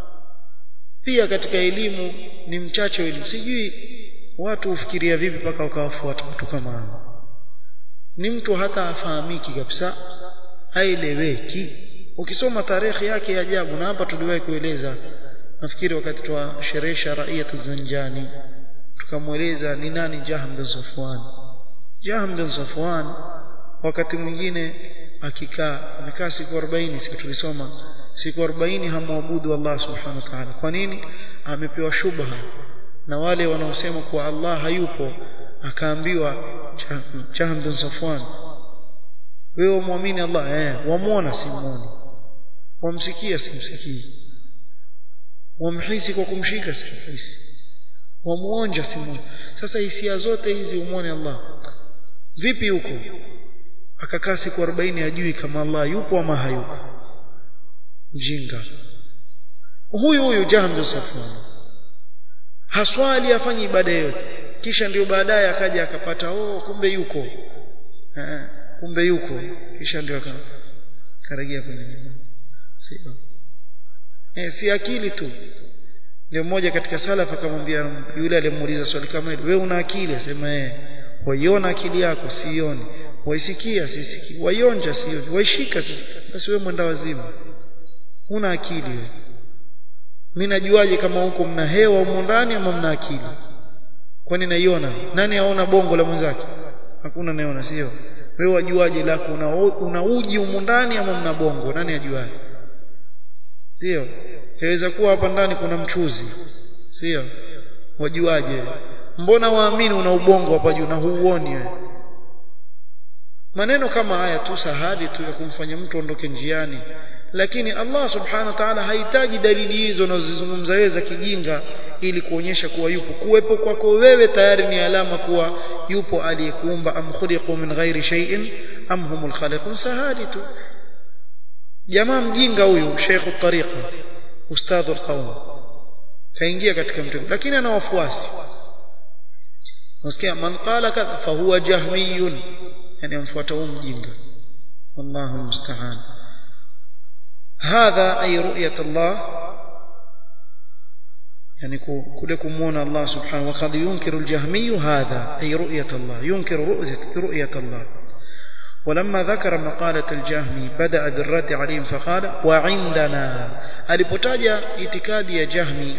pia katika elimu ni mchache wa elimu sijui watu hufikiria vipi mpaka wakawafuata watu kama hao ni mtu hata afahamiki kabisa haeleweki ukisoma tarehe yake ya ajabu na hapa tuliwahi kueleza nafikiri wakati twasherehesha raia zanjani tukamweleza ni nani Jahm bin Safwan Jahm bin Safwan wakati mwingine akikaa amekaa siku 40 siku tulisoma siku 40 hamwabudu Allah subhanahu wa ta'ala kwa nini amepewa shubha na wale wanaosema kuwa Allah hayupo akaambiwa Jahm bin Safwan wewe muamini Allah eh wamuona simuoni wamsikia simsikii wamhisi kwa kumshika simhisi wamuonja simuoni sasa hisia zote hizi umwone Allah vipi huko akakaa siku 40 ajui kama Allah yupo ama hayupo mjinga huyu huyu Jahm bin Safwan haswali afanye ibada yote kisha ndio baadaye akaja akapata oh kumbe yuko eh, kumbe yuko kisha ndio akarejea kwenye sio eh, si akili tu ndio mmoja katika salaf akamwambia yule aliyemuuliza swali kama hilo wewe una akili asema eh waiona akili yako sioni waisikia sisikii waionja sioni waishika si basi wewe mwenda wazimu una akili wewe mimi najuaje kama huko mna hewa huko ndani ama mna akili kwani naiona nani aona bongo la mwenzake hakuna naona sio wewe wajuaje lako una, una uji huko ndani ama mna bongo nani ajuaje sio yaweza kuwa hapa ndani kuna mchuzi sio wajuaje mbona waamini una ubongo hapa juu na huuoni wewe maneno kama haya tu sahadi tu ya kumfanya mtu ondoke njiani lakini Allah subhanahu wa ta'ala hahitaji dalili hizo unazozizungumza wewe za kijinga ili kuonyesha kuwa yupo kuwepo kwako wewe tayari ni alama kuwa yupo aliyekuumba am khuliqu min ghairi shay'in am humul khaliqun sahadi tu jamaa mjinga huyu Sheikh tariqa ustadhu alqaum kaingia katika mtego lakini ana wafuasi unasikia man qala kadha fa huwa jahmiyun yani amfuata huyu mjinga wallahu musta'an هذا أي رؤية الله يعني كل كمون الله سبحانه وقد ينكر الجهمي هذا أي رؤية الله ينكر رؤية, رؤية الله ولما ذكر مقالة الجهمي بدأ بالرد عليهم فقال وعندنا alipotaja itikadi ya jahmi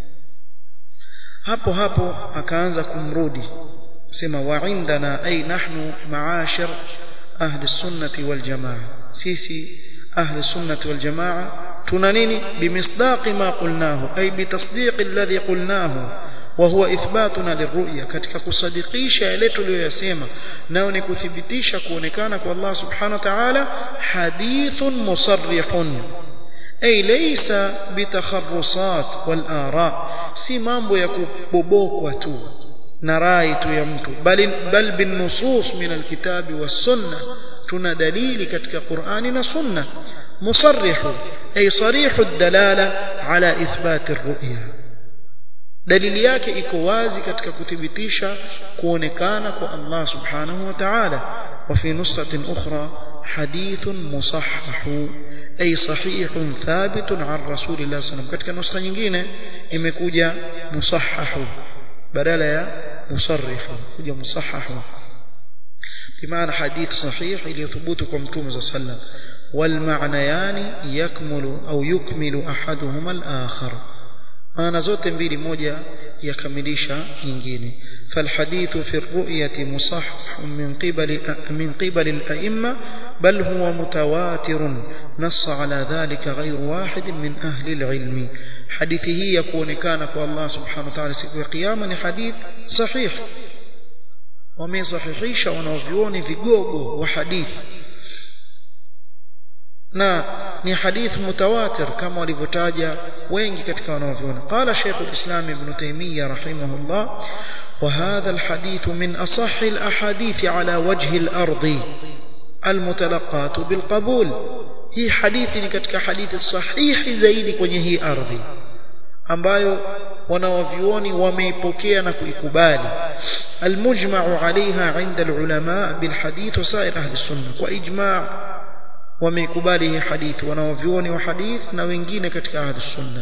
hapo hapo akaanza kumrudi sema wa indana ay nahnu maashir ahli sunnati wal jamaa sisi ahli sunnati wal jamaa tuna nini bimisdaqi ma qulnahu ay bitasdiqi alladhi qulnahu وهو إثباتنا للرؤية katika kusadikisha yale tuliyoyasema nao ni kuthibitisha kuonekana kwa Allah subhanahu wa ta'ala hadithun musarrihun ay laysa bitakharrusat wal ara si mambo ya kubobokwa tu na rai tu ya mtu bali bal bin nusus min alkitabi was sunna tuna dalili katika Qur'ani na sunna musarrihu ay sarihu ad-dalala ala ithbat ar-ru'ya dalili yake iko wazi katika kuthibitisha kuonekana kwa Allah subhanahu wa ta'ala wa fi nusratin ukhra hadithun musahhahu ay sahihun thabitun an rasulillah sallam katika nuskha nyingine imekuja musahhahu badala ya musarrifu kuja musahhahu بمعنى حديث صحيح ليثبت كمتوم صلى الله عليه وسلم والمعنيان يكمل أو يكمل أحدهما الآخر maana zote mbili moja yakamilisha nyingine فالحديث في الرؤية مصحح من قبل من قبل الأئمة بل هو متواتر نص على ذلك غير واحد من أهل العلم حديثه يكون كان الله سبحانه وتعالى siku ya kiyama ni hadith sahih wamesahihisha wanaovioni vigogo wa hadithi na ni hadith mutawatir kama walivyotaja wengi katika wanaoviona qala Sheikh al-Islam Ibn Taymiyyah rahimahullah وهذا الحديث من أصح الأحاديث على وجه الأرض المتلقات بالقبول هي حديث كتك حديث صحيح زيد kwenye hii ardhi ambayo wanawavyuoni wameipokea na kuikubali almujma'u 'alayha 'inda alulama bilhadith wa sa'ir ahli sunnah kwa ijma' wameikubali hii hadithi wanawavyuoni wa hadith na wengine katika ahli sunnah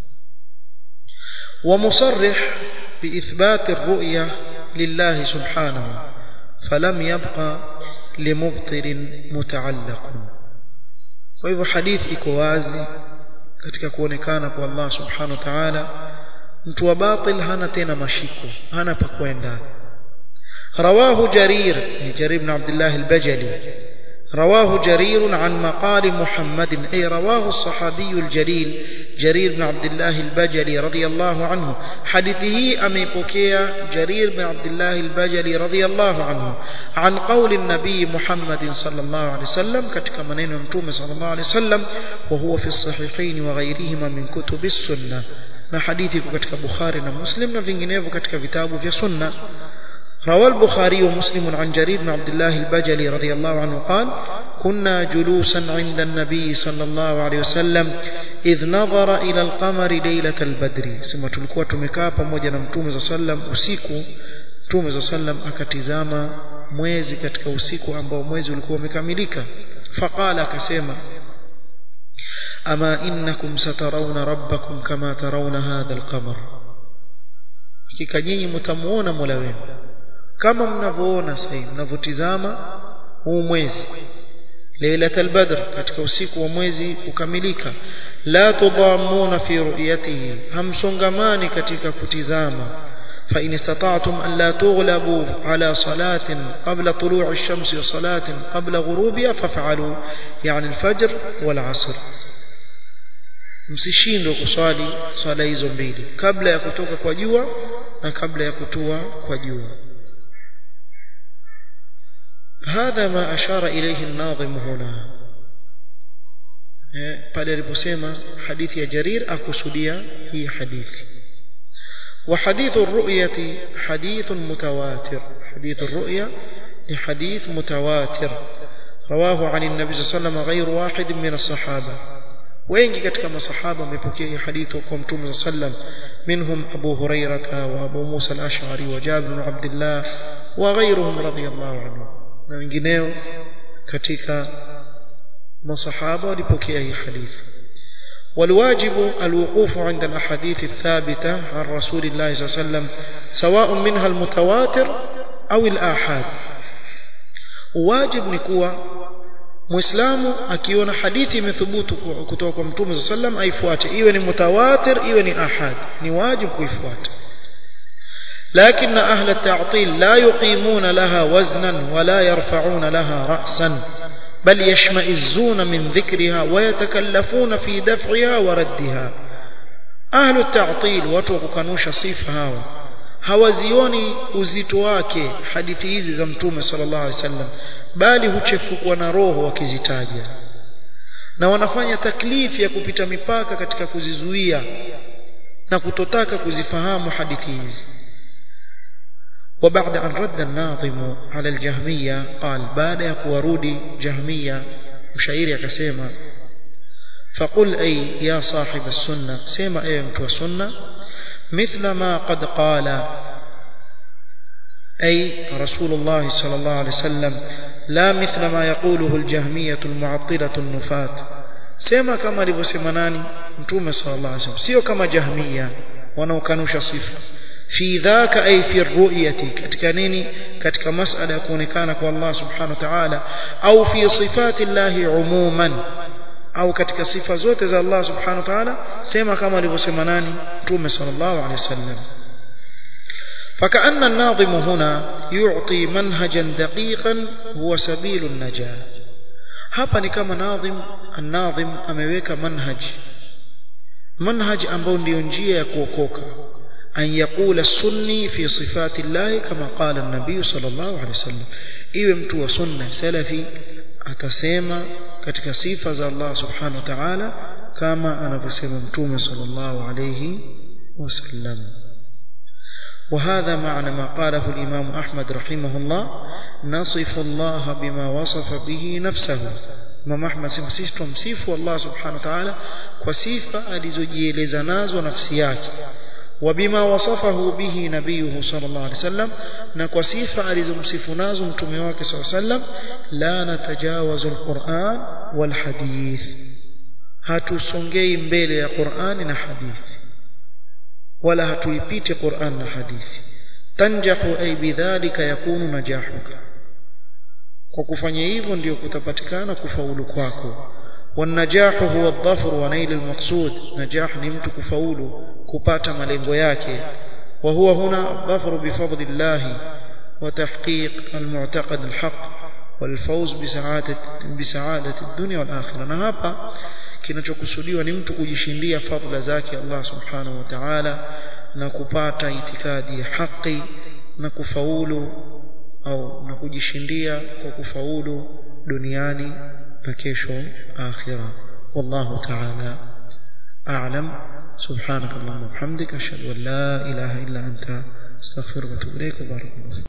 ومصرح بإثبات الرؤية لله سبحانه فلم يبقى لمبطل متعلق فهو حديث iko wazi katika kuonekana kwa Allah subhanahu wa ta'ala mtu wa batil hana tena mashiko hana pa kwenda رواه جرير جرير بن عبد الله البجلي رواه جرير عن مقال محمد أي رواه الصحابي الجليل جرير بن عبد الله البجلي رضي الله عنه حديثه أميبوكيا جرير بن عبد الله البجلي رضي الله عنه عن قول النبي محمد صلى الله عليه وسلم كتك منين متوم صلى الله عليه وسلم وهو في الصحيحين وغيرهما من كتب السنة na hadithi iko katika Bukhari na Muslim na vinginevyo katika vitabu vya sunna روى البخاري ومسلم عن جرير بن عبد الله البجلي رضي الله عنه قال كنا جلوسا عند النبي صلى الله عليه وسلم إذ نظر إلى القمر ليلة البدر ثم تلقوا تمكا pamoja na mtume صلى الله عليه وسلم usiku mtume صلى الله عليه وسلم akatizama mwezi katika usiku ambao mwezi ulikuwa umekamilika faqala akasema ama innakum satarawna rabbakum kama tarawna hadha alqamar hakika nyinyi mtamuona Mola wenu kama mnavyoona sasa mnavyotizama huu mwezi Lailatul Badr katika usiku wa mwezi kukamilika la tudhammuna fi ru'yatihi hamsongamani katika kutizama فإن استطعتم ألا تغلبوا على صلاة قبل طلوع الشمس وصلاة قبل غروبها فافعلوا يعني الفجر والعصر msishindwe kuswali swala hizo mbili kabla ya kutoka kwa jua na kabla ya kutua kwa jua هذا ما أشار إليه الناظم هنا pale aliposema hadithi ya Jarir akusudia hii hadithi وحديث الرؤية حديث متواتر حديث الرؤية لحديث متواتر رواه عن النبي صلى الله عليه وسلم غير واحد من الصحابة wengi katika masahaba wamepokea hadithi kwa mtume sallam minhum Abu Hurairah wa Abu Musa al-Ash'ari wa Jabir bin Abdullah wa ghayruhum radiyallahu anhu na wengineo katika masahaba walipokea hii hadithi والواجب الوقوف عند الأحاديث الثابتة عن رسول الله صلى الله عليه وسلم سواء منها المتواتر أو الآحاد واجب نكوى muislamu akiona hadithi imethubutu kutoka kwa mtume صلى الله عليه وسلم aifuate iwe ni mutawatir iwe ni ahad ni wajibu kuifuata لكن أهل التعطيل لا يقيمون لها وزنا ولا يرفعون لها رأسا بل يشمئزون من ذكرها ويتكلفون في دفعها وردها أهل التعطيل وتوكنوش صفة هاو hawazioni uzito wake hadithi hizi za mtume sallallahu alaihi wasallam bali huchefukwa na roho wakizitaja na wanafanya taklifi ya kupita mipaka katika kuzizuia na kutotaka kuzifahamu hadithi hizi وبعد أن رد الناظم على الجهمية قال بعد يقورودي جهمية مشاير كسيما فقل أي يا صاحب السنة سيما أي متوى السنة مثل ما قد قال أي رسول الله صلى الله عليه وسلم لا مثل ما يقوله الجهمية المعطلة النفاة سيما كما لبسمناني متوى صلى الله عليه وسلم سيو كما جهمية ونوكنوش صفة في ذاك أي في الرؤية katika nini katika masala ya kuonekana kwa Allah subhanahu wa ta'ala au fi sifati Allah umuman au katika sifa zote za Allah subhanahu wa ta'ala sema kama alivyosema nani Mtume sallallahu alaihi wasallam فكأن الناظم هنا يعطي منهجا دقيقا هو سبيل النجاة hapa ni kama nadhim an-nadhim ameweka manhaj manhaj ambao ndio njia ya kuokoka an yaqula sunni fi sifati llahi kama qala an-nabiy sallallahu alaihi wasallam iwe mtu wa sunna salafi atasema katika sifa za Allah subhanahu wa ta'ala kama anavyosema mtume sallallahu alayhi wasallam وهذا معنى ما قاله الإمام أحمد رحمه الله نصف الله بما وصف به نفسه Imam Ahmad sisi tumsifu Allah Subhanahu wa Ta'ala kwa sifa alizojieleza nazo nafsi yake wabima wasafahu bihi nabiyuhu sallallahu alaihi wasallam na kwa sifa alizomsifu nazo mtume wake sallallahu alaihi wasallam la natajawazu alquran wal hadith hatusongei mbele ya Qur'ani na hadithi wala hatuipiti Qur'an na hadithi tanjahu ay bidhalika yakunu najahuka kwa kufanya hivyo ndio kutapatikana kufaulu kwako والنجاح هو الظفر ونيل المقصود نجاح ni mtu kufaulu kupata malengo yake وهو هنا الظفر بفضل الله وتحقيق المعتقد الحق والفوز بسعادة بسعادة الدنيا والآخرة na hapa kinachokusudiwa ni mtu kujishindia fadhila zake Allah subhanahu wa ta'ala na kupata itikadi ya haki na kufaulu au na kujishindia kwa kufaulu duniani na kesho akhira wallahu ta'ala a'lam subhanakallahumma wa bihamdika ashhadu an la ilaha illa anta astaghfiruka wa atubu ilayk barakallahu